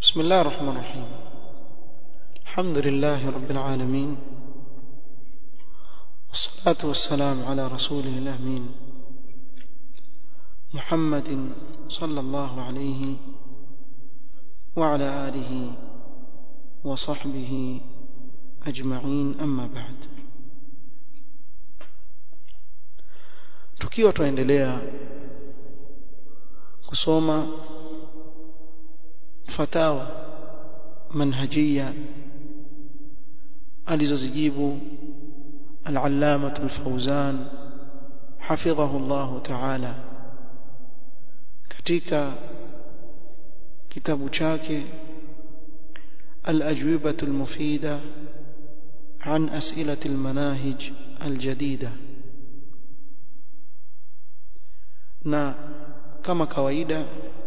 بسم الله الرحمن الرحيم الحمد لله رب العالمين والصلاة والسلام على رسوله الأمين محمد صلى الله عليه وعلى آله وصحبه أجمعين أما بعد tukiwa tuendelea kusoma fatawa manhajia alizozijibu al-allamah al-fawzan hafidhahu Allah ta'ala katika kitabu chake al-ajwibah al-mufida عن أسئلة المناهج الجديدة na kama kawaida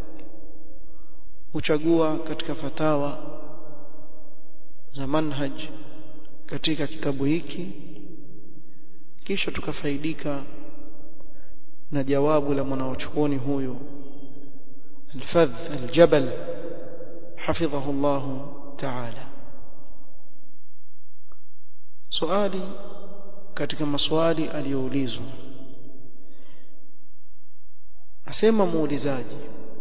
huchagua katika fatawa za manhaj katika kitabu hiki kisha tukafaidika na jawabu la mwanachuoni huyu الفذ الجبل حفظه الله تعالى swali katika maswali aliyoulizwa asema muulizaji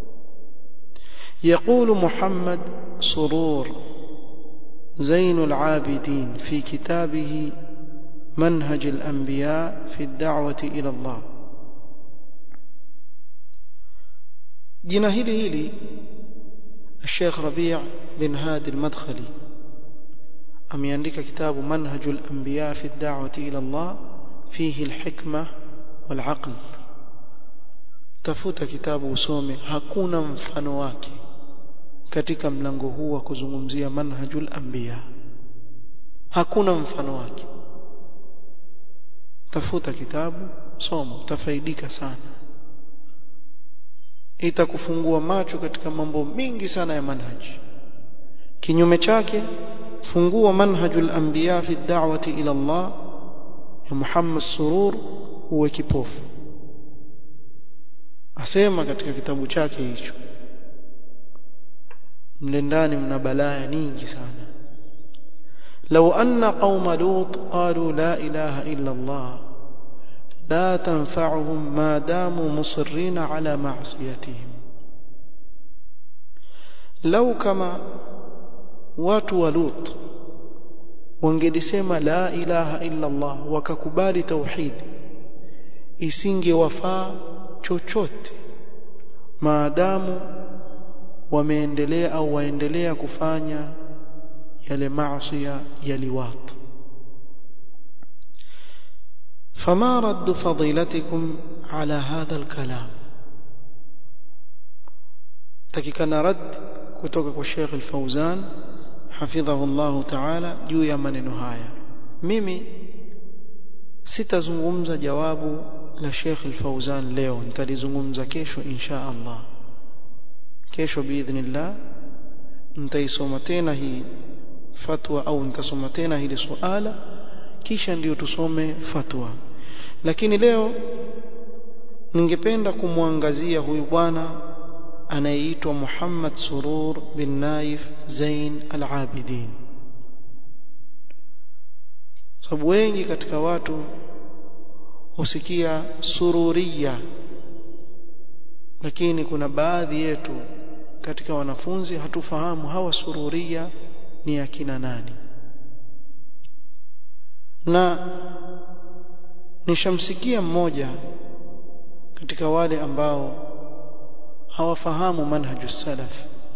يقول محمد سرور زين العابدين في كتابه منهج الأنبياء في الدعوة إلى الله جنا هلي هلي الشيخ ربيع بن هادي المدخلي أم يندك كتاب منهج الأنبياء في الدعوة إلى الله فيه الحكمة والعقل tafuta kitabu usome hakuna mfano wake katika mlango huu wa kuzungumzia manhajul anbiya hakuna mfano wake tafuta kitabu soma utafaidika sana itakufungua macho katika mambo mingi sana ya manhaji kinyume chake fungua manhajul anbiya fi da'wati ila Allah ya Muhammad Surur uwe kipofu asema katika kitabu chake hicho mle ndani mna balaa nyingi sana لو أن قوم لوط قالوا لا إله إلا الله لا تنفعهم ما داموا مصرين على معصيتهم لو كما watu wa Lut wangelisema la ilaha illa Allah wakakubali tauhid isingewafaa chochote maadamu wameendelea au waendelea kufanya yale maasi ya liwat فما رد فضيلتكم على هذا الكلام takikana rad kutoka kwa Sheikh Al-Fauzan hafidhahu Allah Ta'ala juu ya maneno haya mimi sitazungumza jawabu la Sheikh Al-Fauzan leo nitalizungumza kesho insha Allah kesho biidhnillah nitaisoma tena hii fatwa au nitasoma tena hili suala kisha ndiyo tusome fatwa lakini leo ningependa kumwangazia huyu bwana anayeitwa Muhammad Surur bin Naif Zain Al-Abidin sababu wengi katika watu husikia sururia lakini kuna baadhi yetu katika wanafunzi hatufahamu hawa sururia ni akina nani na nishamsikia mmoja katika wale ambao hawafahamu manhaju salaf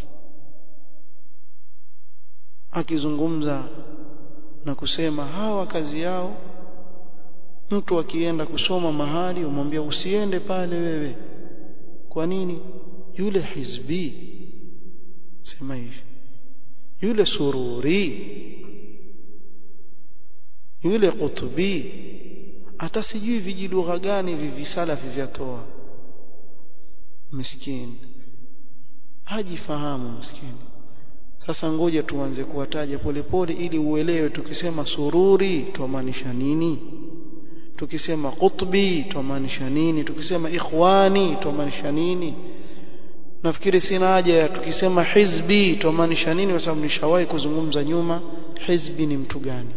akizungumza na kusema hawa kazi yao mtu akienda kusoma mahali umwambia usiende pale wewe kwa nini yule hizbi sema hivi yule sururi yule kutubi hata sijui vijilugha gani hivi visalafi vyatoa miskini hajifahamu miskini sasa ngoja tuanze kuwataja polepole ili uelewe tukisema sururi tuamaanisha nini tukisema qutbi tuamaanisha nini tukisema ikhwani tuamaanisha nini nafikiri sina haja ya tukisema hizbi tumaanisha nini kwa sababu nishawahi kuzungumza nyuma hizbi ni mtu gani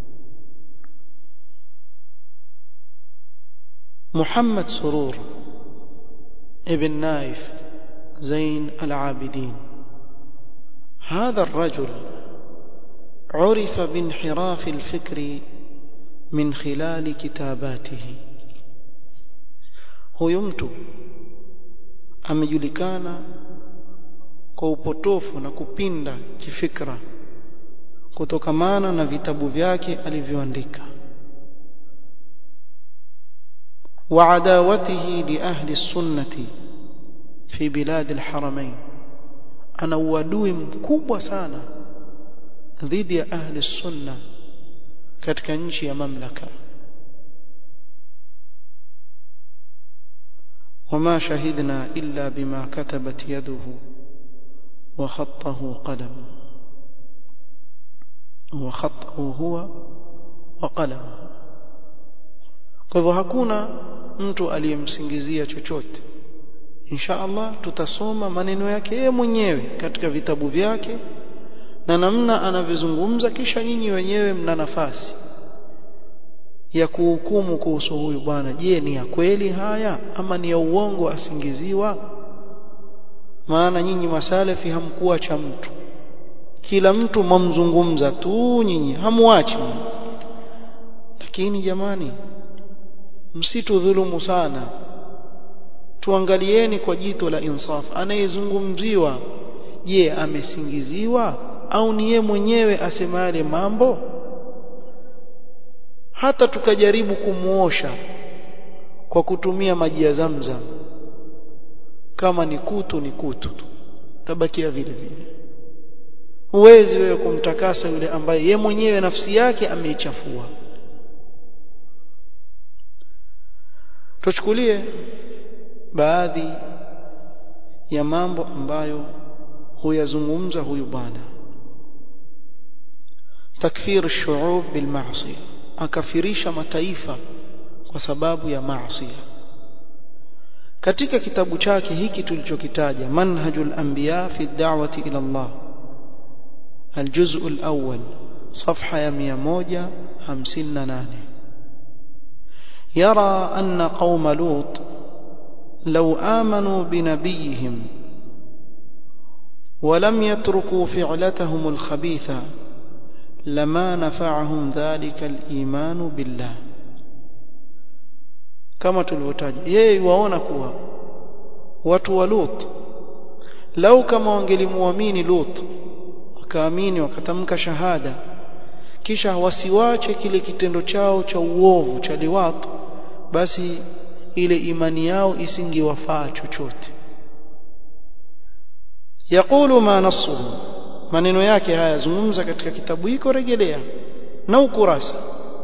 محمد سرور ابن نايف زين العابدين هذا الرجل عرف بانحراف الفكر من خلال كتاباته huyu mtu amejulikana kwa upotofu na kupinda kifikra kutokamana na vitabu vyake alivyoandika وعداوته لأهل السنة في بلاد الحرمين أنا uadui mkubwa sana dhidi ya ahli sunna katika nchi ya mamlaka وما شهدنا إلا بما كتبت يده وخطه قلمه وخطه هو وقلمه kwa hivyo hakuna mtu aliyemsingizia chochote insha Allah tutasoma maneno yake yeye mwenyewe katika vitabu vyake na namna anavyozungumza kisha nyinyi wenyewe mna nafasi ya kuhukumu kuhusu huyu bwana je ni ya kweli haya ama ni ya uongo asingiziwa maana nyinyi masalefi hamkuwa cha mtu kila mtu mamzungumza tu nyinyi hamwachi lakini jamani msitudhulumu sana tuangalieni kwa jito la insaf anayezungumziwa je amesingiziwa au ni ye mwenyewe asema yale mambo hata tukajaribu kumuosha kwa kutumia maji ya zamzam kama ni kutu ni kutu tu tabakia vile vile huwezi wewe kumtakasa yule ambaye ye mwenyewe nafsi yake ameichafua tuchukulie baadhi ya mambo ambayo huyazungumza huyu bwana takfir shu'ub bil ma'siyah akafirisha mataifa kwa sababu ya maasi katika kitabu chake hiki tulichokitaja manhajul anbiya fi da'wati ila Allah الجزء الأول صفحة يا 158 يرى أن قوم لوط لو آمنوا بنبيهم ولم يتركوا فعلتهم الخبيثة لما نفعهم ذلك الإيمان بالله kama tulivyotaja yeye waona kuwa watu wa Lut lau kama wangelimuamini Lut wakaamini wakatamka shahada kisha wasiwache kile kitendo chao cha uovu cha liwat basi ile imani yao isingewafaa chochote yaqulu ma nasuhu maneno yake haya zungumza katika kitabu hiko rejelea na ukurasa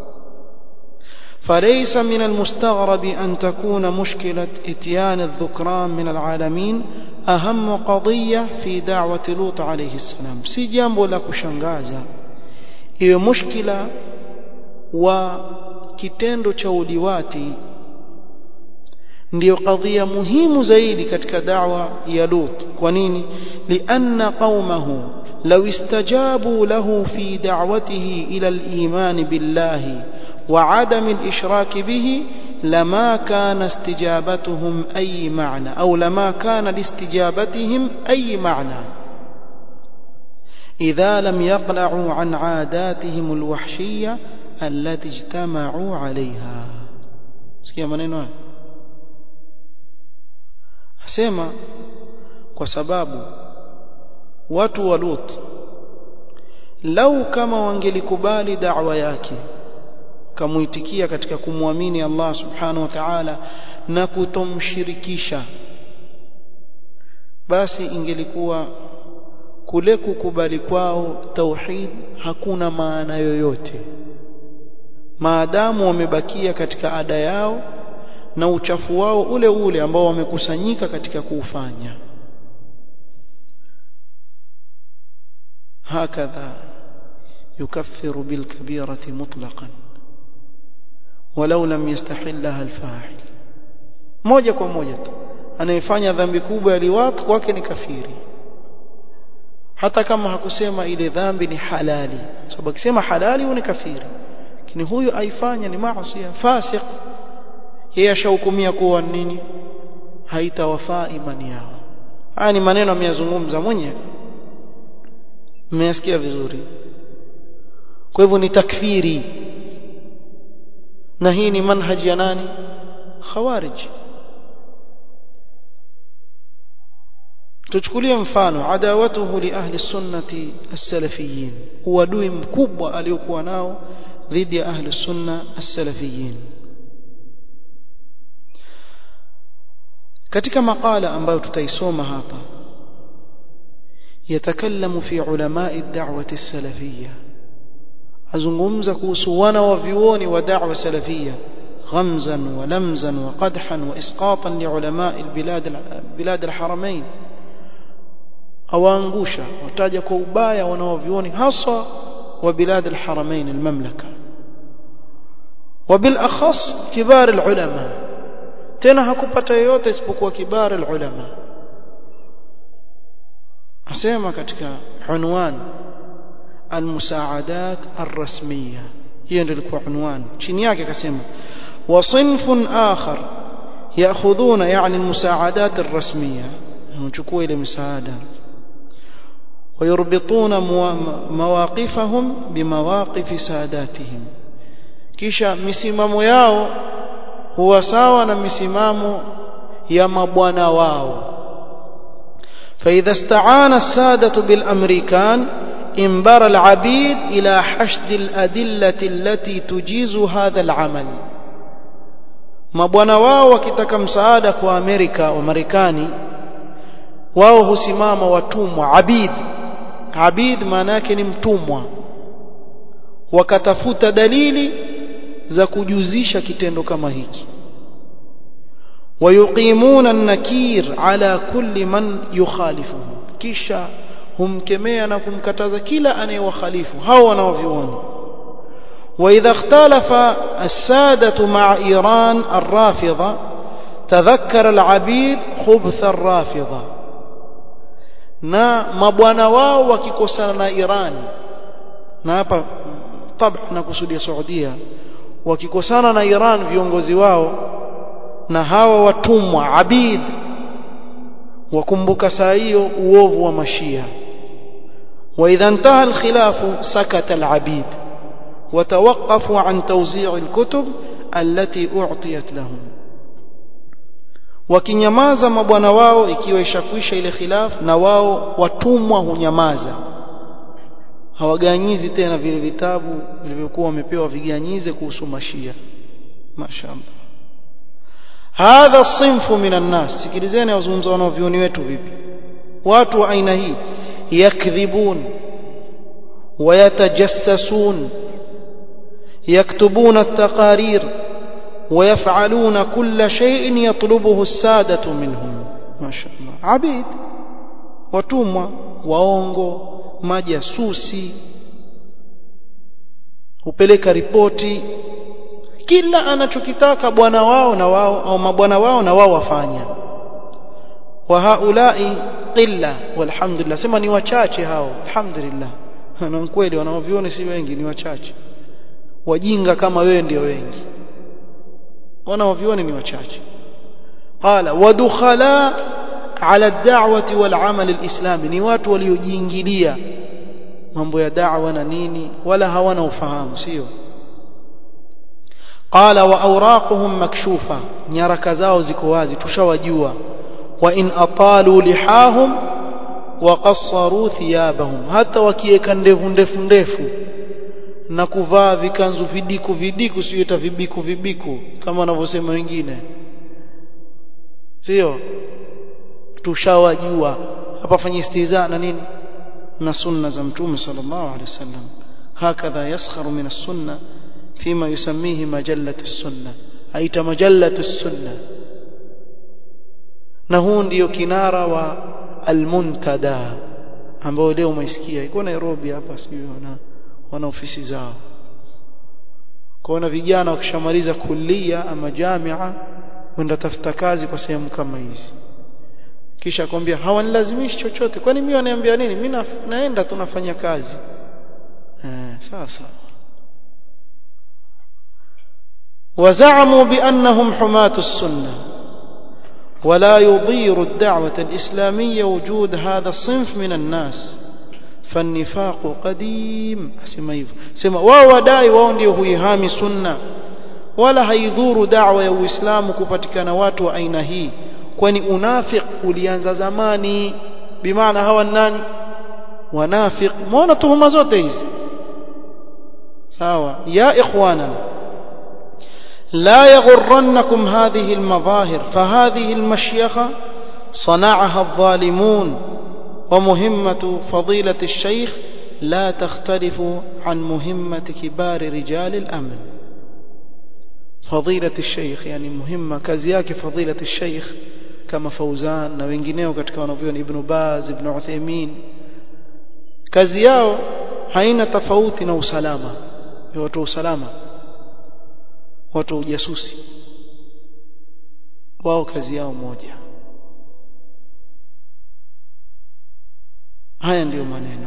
فليس من المستغرب أن تكون مشكلة إتيان الذكران من العالمين أهم قضية في دعوة لوط عليه السلام si jambo la kushangaza iwe mushkila wa kitendo cha uliwati ndio kadhia muhimu zaidi katika da'wa ya Lut kwa nini lianna qaumahu law istajabu lahu fi da'watihi ila al-iman billahi وعدم الإشراك به لما كان استجابتهم أي معنى أو لما كان لاستجابتهم أي معنى إذا لم يقلعوا عن عاداتهم الوحشية التي اجتمعوا عليها sikia maneno haya asema kwa sababu watu wa Lut lau kama wangelikubali da'wa yake kamuitikia katika kumwamini Allah subhanahu wa ta'ala na kutomshirikisha basi ingelikuwa kule kukubali kwao tauhid hakuna maana yoyote maadamu wamebakia katika ada yao na uchafu wao ule ule ambao wamekusanyika katika kuufanya hakadha yukaffiru bilkabirati mutlaqan ولو لم يستحلها الفاعل moja kwa moja tu anayefanya dhambi kubwa ya liwat kwake ni kafiri hata kama hakusema ile dhambi ni halali sababu akisema halali huyo ni kafiri lakini huyu aifanya ni maasi fasik yeye ashahukumia kuwa nini haitawafaa imani yao haya ni maneno ameyazungumza mwenyewe mmeyasikia vizuri kwa hivyo ni takfiri na hii ni manhaji ya nani khawarij tuchukulie mfano adawatuhu li ahli sunnati as-salafiyin uadui mkubwa aliokuwa nao dhidi ya ahli sunna as-salafiyin katika makala ambayo tutaisoma hapa yatakallamu fi ulama'i ad-da'wati as-salafiyya azungumza kuhusu wana wa vioni wa da'wa salafiyya ghamzan wa lamzan wa qadhan wa isqatan li ulama'i al-bilad bilad al-haramain awaangusha wataja kwa ubaya wanaovioni hasa wa bilad al-haramain al-mamlaka وبالاخص كبار العلماء tena hakupata yoyote isipokuwa kibar ulama asema katika unwan almusaadat arrasmiya hiyo ndio ilikuwa unwan chini yake akasema wa sinfun akhar yaakhudhuna yani almusaadat arrasmiya wanachukua ile msaada ويربطون مواقفهم بمواقف ساداتهم kisha misimamo yao huwa sawa na misimamo ya mabwana wao فإذا استعان السادة بالأمريكان انبر العبيد إلى حشد الأدلة التي تجيز هذا العمل mabwana wao wakitaka msaada kwa Amerika wa Marekani wao husimama watumwa abid abid maana yake ni mtumwa wakatafuta dalili za kujuzisha kitendo kama hiki ويقيمون النكير على كل من يخالفه kisha humkemea na kumkataza kila anayewakhalifu hao wanaovioni واذا اختلف الساده مع ايران الرافضه تذكر العبيد خبث الرافضه na mabwana wao wakikosana na Iran na hapa tabia nakusudia Saudia wakikosana na Iran viongozi wao na hawa watumwa abid wakumbuka saa hiyo uovu wa mashia واذا انتهى الخلاف سكت العبيد وتوقفوا عن توزيع الكتب التي اعطيت لهم wakinyamaza mabwana wao ikiwa ishakwisha ile khilaf na wao watumwa hunyamaza hawaganyizi tena vile vitabu vilivyokuwa wamepewa viganyize kuhusu mashia mashaallah hadha sinfu minan nas sikilizeni wazungumza wanaovioni wetu vipi watu wa aina hii yakdhibun ويتجسسون يكتبون التقارير ويفعلون كل شيء يطلبه السادة منهم ما شاء الله عبيد watumwa waongo majasusi hupeleka ripoti kila anachokitaka bwana wao na wao au mabwana wao na wao wafanya wa haulai qilla walhamdulillah sema ni wachache hao alhamdulillah na kweli wanaoviona si wengi ni wachache wajinga kama wewe ndio wengi wanaoviona ni wachache qala wadukhala ala ad-da'wati wal 'amal al-islami ni watu waliojiingilia mambo ya da'wa na nini wala hawana ufahamu sio qala wa awraquhum makshufa nyaraka zao ziko wazi tushawajua wa in atalu lihahum wa qassaru thiyabahum hata wakiweka ndevu ndefu ndefu na kuvaa vikanzu vidiku vidiku siyoita vibiku vibiku kama wanavyosema wengine sio tushawajua hapa fanya istiza na nini na sunna za mtume sallallahu alaihi wasallam hakadha yaskharu min as-sunna fima yusammihi majallatu as-sunna aita majallatu as-sunna na huu ndio kinara wa al-muntada ambao leo umeisikia iko Nairobi hapa sijui wana wana ofisi zao kuona vijana wakishamaliza kulia ama jamia wenda tafuta kazi kwa sehemu kama hizi kisha akwambia hawanilazimishi chochote kwani mimi wananiambia nini mimi naenda tunafanya kazi eh sawa sawa وزعموا بأنهم حماة السنة ولا يضير الدعوة الإسلامية وجود هذا الصنف من الناس فالنفاق قديم asema hivyo sema wao wadai wao ndio huihami sunna wala haidhuru da'wa ya Uislamu kupatikana watu wa aina hii kwani unafiq ulianza zamani bimaana hawa nani wanafiq muona tuhuma zote hizi sawa ya ikhwana لا يغرنكم هذه المظاهر فهذه المشيخة صنعها الظالمون ومهمة فضيلة الشيخ لا تختلف عن مهمة كبار رجال الأمن فضيلة الشيخ يعني مهمة كزياك فضيلة الشيخ كما فوزان na wengineo katika wanavyoni Ibn Baz Ibn Uthaymeen kazi yao haina tofauti na usalama ni watu usalama watu ujasusi wao kazi yao moja haya ndiyo maneno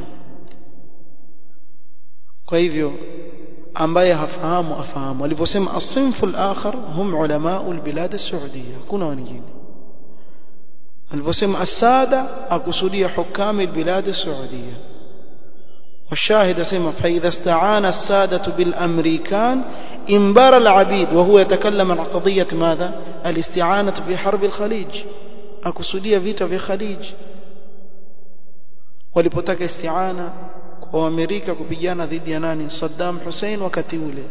kwa hivyo ambaye hafahamu afahamu alivyosema as-sinfu al-akhar hum ulama al-bilad as-saudiya kuna wengine alivyosema as-sada akusudia hukam al-bilad as-saudiya والشاهد سمع فإذا استعان السادة بالأمريكان انبار العبيد وهو يتكلم عن قضية ماذا الاستعانة في حرب الخليج أكسودية فيتا في خليج walipotaka istiana kwa Amerika kupigana dhidi ya nani Saddam Hussein wakati ule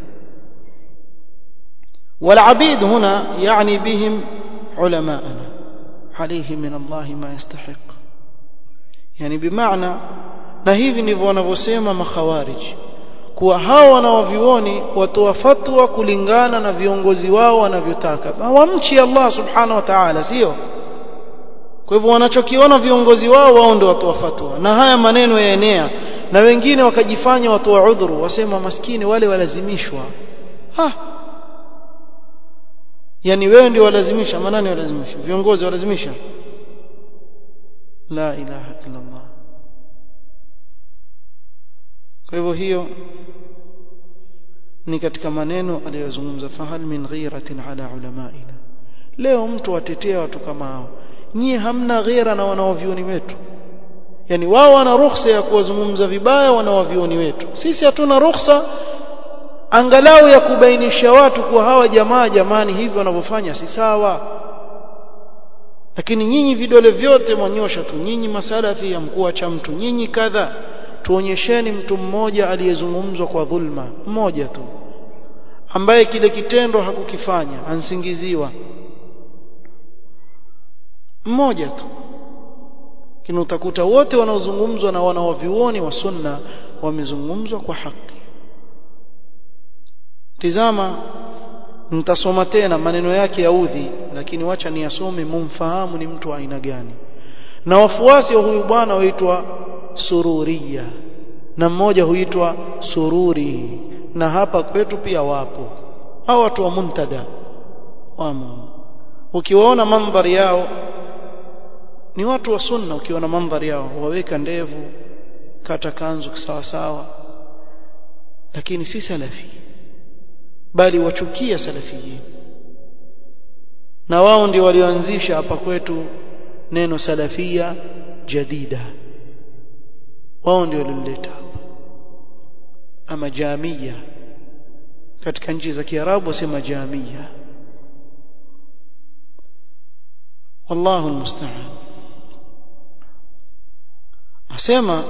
والعبيد هنا يعني بهم علماءنا عليه من الله ما يستحق يعني بمعنى na hivi ndivyo wanavyosema makhawarij kuwa hao wanaovioni watoa fatwa kulingana na viongozi wao wanavyotaka hawamchi Allah subhanahu wa ta'ala sio kwa hivyo wanachokiona viongozi wao wao ndio watoa fatwa na haya maneno yaenea na wengine wakajifanya watoa udhuru wasema maskini wale walazimishwa ha yani wewe ndio walazimisha manani walazimisha viongozi walazimisha la ilaha illa Allah kwa hivyo hiyo ni katika maneno aliyozungumza fahal min ghiratin ala ulamaina leo mtu atetea watu kama hao nyie hamna ghira na wanaovioni wetu yani wao wana ruhusa ya kuwazungumza vibaya wanaovioni wetu sisi hatuna ruhusa angalau ya kubainisha watu kuwa hawa jamaa jamani hivi wanavyofanya si sawa lakini nyinyi vidole vyote mwanyosha tu nyinyi masalafi ya mkuu cha mtu nyinyi kadha tuonyesheni mtu mmoja aliyezungumzwa kwa dhulma mmoja tu ambaye kile kitendo hakukifanya ansingiziwa mmoja tu lakini utakuta wote wanaozungumzwa na wanaovioni wa sunna wamezungumzwa kwa haki tizama nitasoma tena maneno yake ya udhi lakini wacha niyasome mumfahamu ni mtu wa aina gani na wafuasi wa huyu bwana waitwa sururia na mmoja huitwa sururi na hapa kwetu pia wapo hao watu wa muntada wamo ukiwaona mandhari yao ni watu wa sunna ukiona mandhari yao waweka ndevu kata kanzu sawa sawa lakini si salafi bali wachukia salafiyin na wao ndio walioanzisha hapa kwetu neno salafia jadida wao ndio walileta hapa ama jamia katika nchi za Kiarabu wasema jamia wallahu almusta'an asema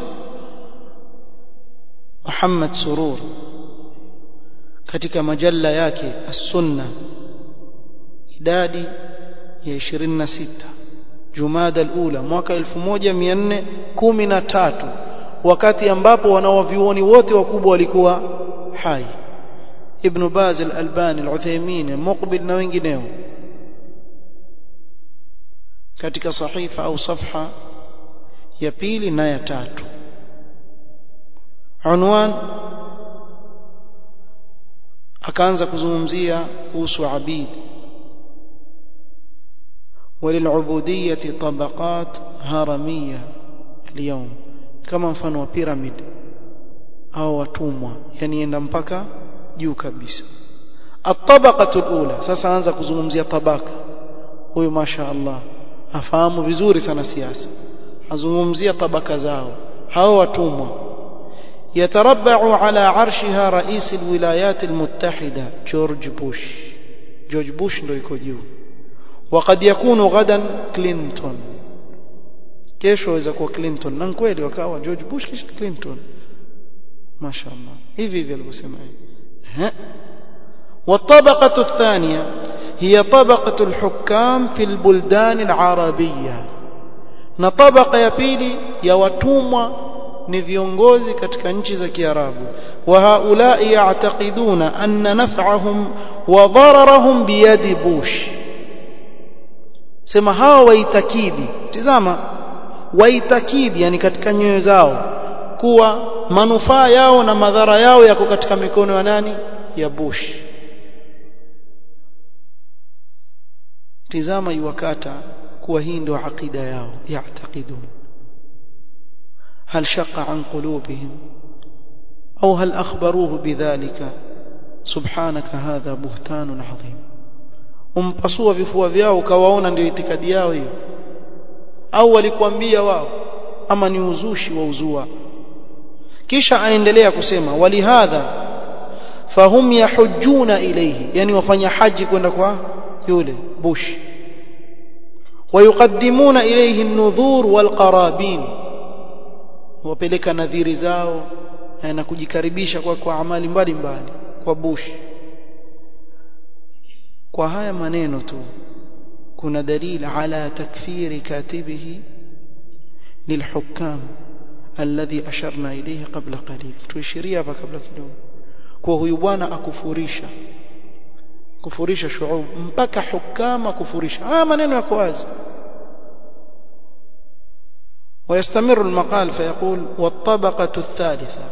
Muhammad Surur katika majalla yake as-sunna idadi ya 26 Jumada al-ula mwaka 1413 wakati ambapo wanawavioni wote wakubwa walikuwa hai Ibn Baz al-Albani al-Uthaymeen Muqbil na wengineo katika sahifa au safha ya pili na ya tatu unwan akaanza kuzungumzia kuhusu abid وللعبودية طبقات هرمية اليوم كما mfano wa pyramid au watumwa yani enda mpaka juu kabisa الطبقة الأولى sasa anza kuzungumzia tabaka huyu masha Allah afahamu vizuri sana siasa azungumzia tabaka zao hao watumwa يتربع على عرشها رئيس الولايات المتحدة جورج بوش جورج بوش ndo iko juu وقد يكون غدا كلينتون kesho waweza kuwa Clinton na kweli wakawa George Bush kisha Clinton mashaallah hivi hivi alivyosema yeye والطبقة الثانية هي طبقة الحكام في البلدان العربية na tabaka ya pili ya watumwa ni viongozi katika nchi za Kiarabu wa haulai ya'taqiduna anna naf'ahum wa dararahum biyadi Bush sema hawa waitakidi tizama waitakidi yani katika nyoyo zao kuwa manufaa yao na madhara yao yako katika mikono ya nani ya Bush tizama iwakata kuwa hii ndio aqida yao yaatakidun هل شق عن قلوبهم أو هل أخبروه بذلك سبحانك هذا بهتان عظيم umpasua vifua vyao ukawaona ndio itikadi yao hiyo au walikwambia wao ama ni uzushi wa uzua kisha aendelea kusema walihadha fahum yahujjuna ilayhi yani wafanya haji kwenda kwa yule bush ويقدمون إليه النذور والقرابين wapeleka nadhiri zao na kujikaribisha kwa kwa amali mbalimbali kwa bush kwa haya maneno tu kuna dalili ala takfiri katibihi lilhukam alladhi asharna ilayhi qabla qalil tuishiria hapa kabla kidogo kwa huyu bwana akufurisha kufurisha shuub mpaka hukama kufurisha haya maneno yako wazi ويستمر المقال فيقول والطبقة الثالثة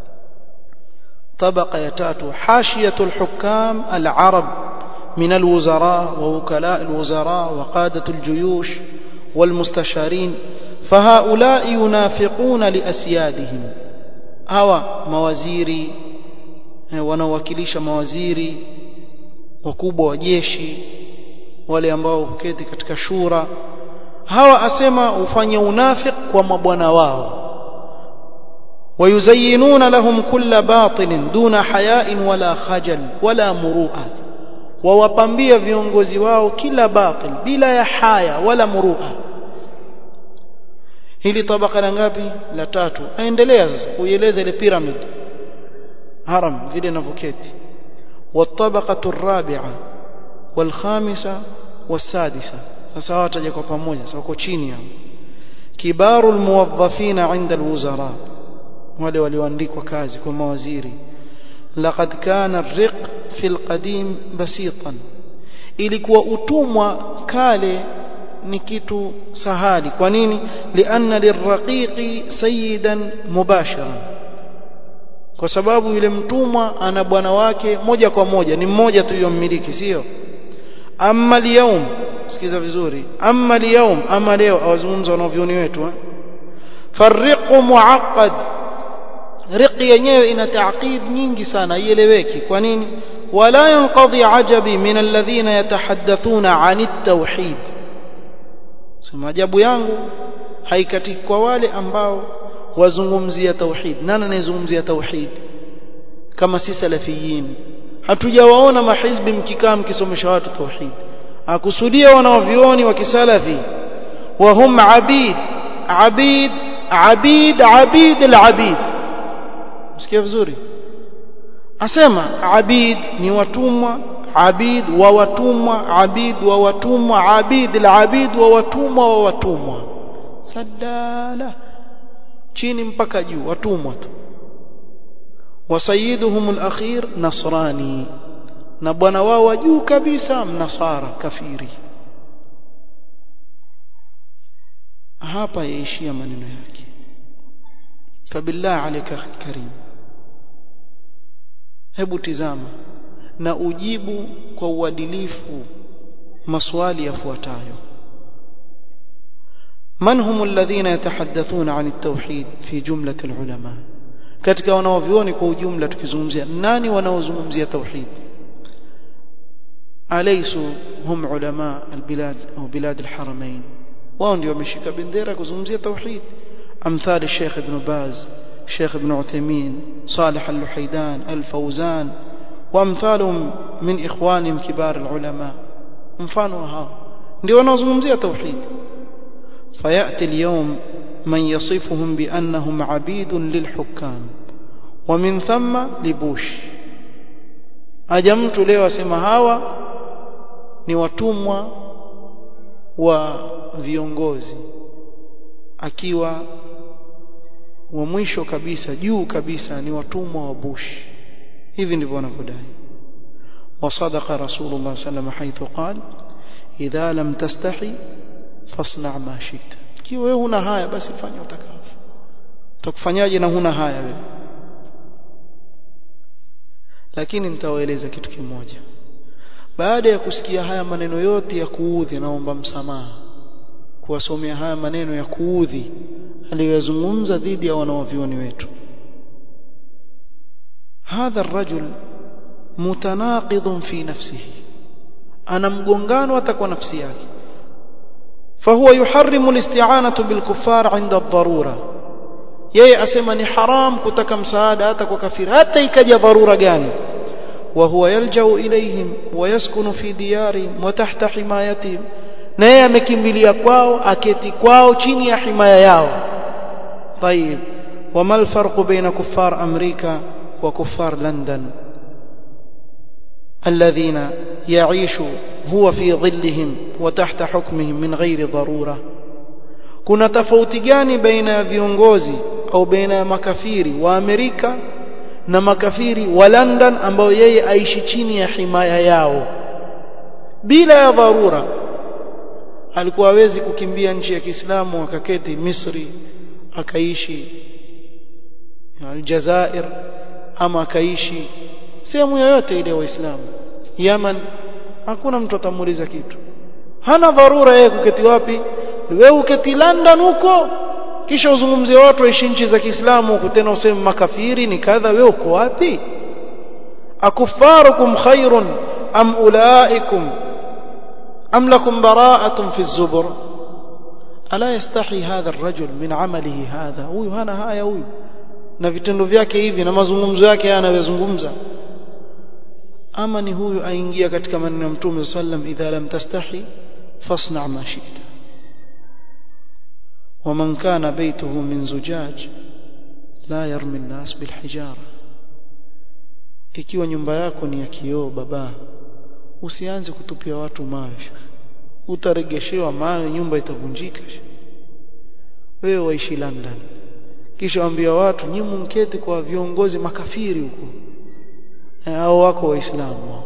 طبقة يتاتو حاشية الحكام العرب من الوزراء ووكلاء الوزراء وقادة الجيوش والمستشارين فهؤلاء ينافقون لأسيادهم هوا موازيري wanawakilisha mawaziri wakubwa wa jeshi wale ambao huketi katika shura hawa asema ufanye unafik kwa mabwana wao ويزينون لهم كل باطل دون حياء ولا خجل ولا مروءه wawapambia viongozi wao kila batil bila ya haya wala murua hili tabaka la ngapi la tatu aendelea sasa kuieleza ile pyramid haram vile inavyoketi والطبقه الرابعه والخامسه والسادسه sasa wataja kwa pamoja sasa wako chini hapo kibaru almuwazzafina inda alwuzara wale walioandikwa kazi kwa mawaziri laqad kana ar-riq fi al-qadim basitan ilikuwa utumwa kale ni kitu sahali kwa nini lianna lirraqiqi sayyidan mubasharan kwa sababu yule mtumwa ana bwana wake moja kwa moja ni mmoja tu yommiliki sio amma al sikiza vizuri amma al ama leo awazungumza wanavyoni wetu eh farriqu muaqqad riqi yenyewe ina taaqid nyingi sana ieleweki kwa nini wala yanqadhi ajabi min alladhina yatahaddathuna an at-tauhid sema ajabu yangu haikatiki kwa wale ambao wazungumzia tauhid nani anayezungumzia tauhid kama si salafiyin hatujawaona mahizbi mkikaa mkisomesha watu tauhid akusudia wanaovioni wa kisalafi wa hum abid abid abid abid al-abid msikia vizuri asema abid ni watumwa abid wa watumwa abid wa watumwa abid al-abid wa watumwa wa watumwa sadala chini mpaka juu watumwa tu wasayiduhum al-akhir nasrani na bwana wao wa juu kabisa mnasara kafiri hapa yaishia maneno yake fabillah alayka karim hebu tizama na ujibu kwa uadilifu maswali yafuatayo من هم الذين يتحدثون عن التوحيد في جملة العلماء katika wanaovioni kwa ujumla tukizungumzia nani wanaozungumzia tauhid alaysu hum ulama albilad au bilad alharamain wao ndio wameshika bendera kuzungumzia tauhid amthal Sheikh Ibn Baz Sheikh Ibn Uthaymeen Salih Al-Luhaydan Al-Fawzan وامثالهم من اخوانهم كبار العلماء mfano hao ndio wanaozungumzia tauhid فياتي اليوم من يصفهم بانهم عبيد للحكام ومن ثم لبوش aja mtu leo asema hawa ni watumwa wa viongozi akiwa wa mwisho kabisa juu kabisa ni watumwa wa Bush hivi ndivyo wanavyodai وصدق رسول الله صلى الله عليه وسلم حيث قال إذا لم تستحي فاصنع ما شئت kiwa wewe huna haya basi fanya utakavyo utakufanyaje na huna haya wewe lakini nitawaeleza kitu kimoja baada ya kusikia haya maneno yote ya kuudhi naomba msamaha kuwasomea haya maneno ya kuudhi aliyozungumza dhidi ya wanawavioni wetu هذا الرجل متناقض في نفسه أنا مغنغان وتكون نفسي yake فهو يحرم الاستعانة بالكفار عند الضرورة yeye asema ni haram kutaka msaada hata kwa kafiri hata ikaja dharura gani وهو يلجأ إليهم ويسكن في ديارهم وتحت حمايتهم na yeye amekimbilia kwao aketi kwao chini ya himaya yao طيب وما الفرق بين كفار أمريكا وكفار لندن الذين يعيش هو في ظلهم وتحت حكمهم من غير ضرورة kuna tofauti gani baina ya viongozi au baina ya makafiri wa Amerika na makafiri wa London ambao yeye aishi chini ya himaya yao bila ya dharura alikuwa hawezi kukimbia nchi ya Kiislamu akaketi Misri akaishi Aljazair ama akaishi sehemu yoyote ile waislamu Yaman hakuna mtu atamuuliza kitu hana dharura yeye kuketi wapi wewe uketi London huko kisha uzungumzie watu waishi nchi za Kiislamu huko tena useme makafiri ni kadha wewe uko wapi akufarukum khairun am ulaikum am lakum bara'atun fi az-zubur ala yastahi hadha ar-rajul min amalihi hadha huyu hana haya huyu na vitendo vyake hivi na mazungumzo yake anayozungumza ama ni huyu aingia katika maneno ya Mtume sallam idha lam tastahi fasna ma shi'ta ومن كان بيته من زجاج لا يرمي الناس بالحجاره ikiwa nyumba yako ni ya kioo baba usianze kutupia watu mawe utaregeshewa mawe nyumba itavunjika wewe waishi London kisha waambia watu nyinyi mketi kwa viongozi makafiri huko au wako waislamu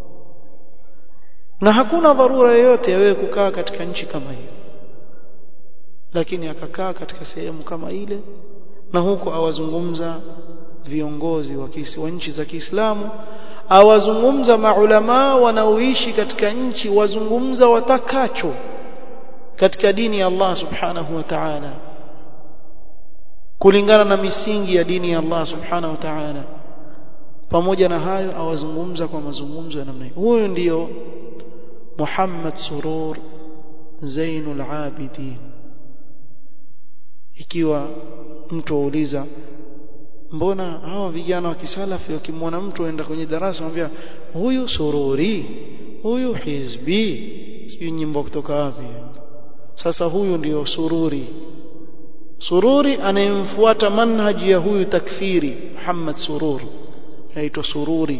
na hakuna dharura yoyote ya wewe kukaa katika nchi kama hiyo lakini akakaa katika sehemu kama ile na huko awazungumza viongozi wa wa nchi za Kiislamu awazungumza maulama wanaoishi katika nchi wazungumza watakacho katika dini ya Allah subhanahu wa ta'ala kulingana na misingi ya dini ya Allah subhanahu wa ta'ala pamoja na hayo awazungumza kwa mazungumzo ya namna hiyo huyu ndiyo Muhammad Surur Zainul Abidin ikiwa mtu auliza mbona hawa vijana wa kisalafi wakimwona mtu aenda kwenye darasa anambia huyu sururi huyu hizbi sijui nyimbo kutoka wapi sasa huyu ndiyo sururi sururi anayemfuata manhaji ya huyu takfiri Muhammad Surur aitwa sururi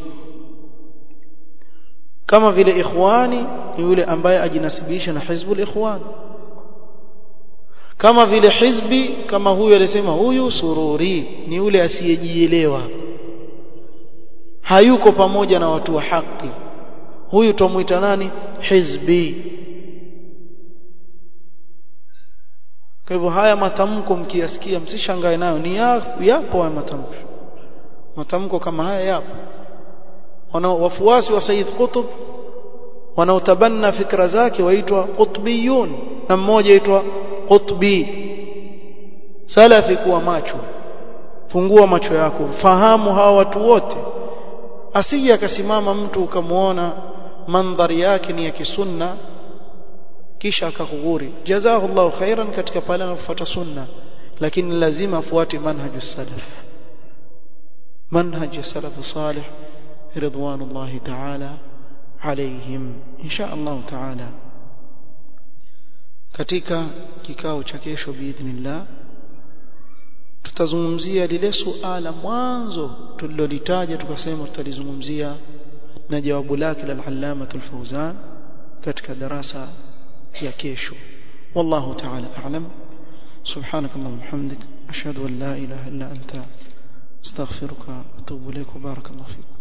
kama vile ikhwani ni yule ambaye ajinasibisha na hizbul ikhwan kama vile hizbi kama huyu alisema huyu sururi ni yule asiyejielewa hayuko pamoja na watu wa haki huyu tumuita nani hizbi kwa hivyo haya matamko mkiyasikia msishangae nayo ni yapo haya matamko matamko kama haya yapo wana wafuasi wa Said Qutb wanaotabanna fikra zake waitwa qutbiyun na mmoja aitwa qutbi salafi kuwa macho fungua macho yako fahamu hawa watu wote asije akasimama mtu ukamwona mandhari yake ni ya kisunna kisha akakughuri jazakallahu khairan katika pale anafuata sunna lakini lazima afuate manhaju salaf manhaj salaf salih ridwanullahi ta'ala عليهم إن شاء الله تعالى katika kikao cha kesho biidhnillah tutazungumzia lile suala mwanzo tulilolitaja tukasema tutalizungumzia na jawabu lake la al-allama al-fawzan katika darasa ya kesho wallahu ta'ala a'lam سبحانك اللهم وبحمدك أشهد أن لا إله إلا أنت استغفرك وأتوب إليك وبارك الله فيك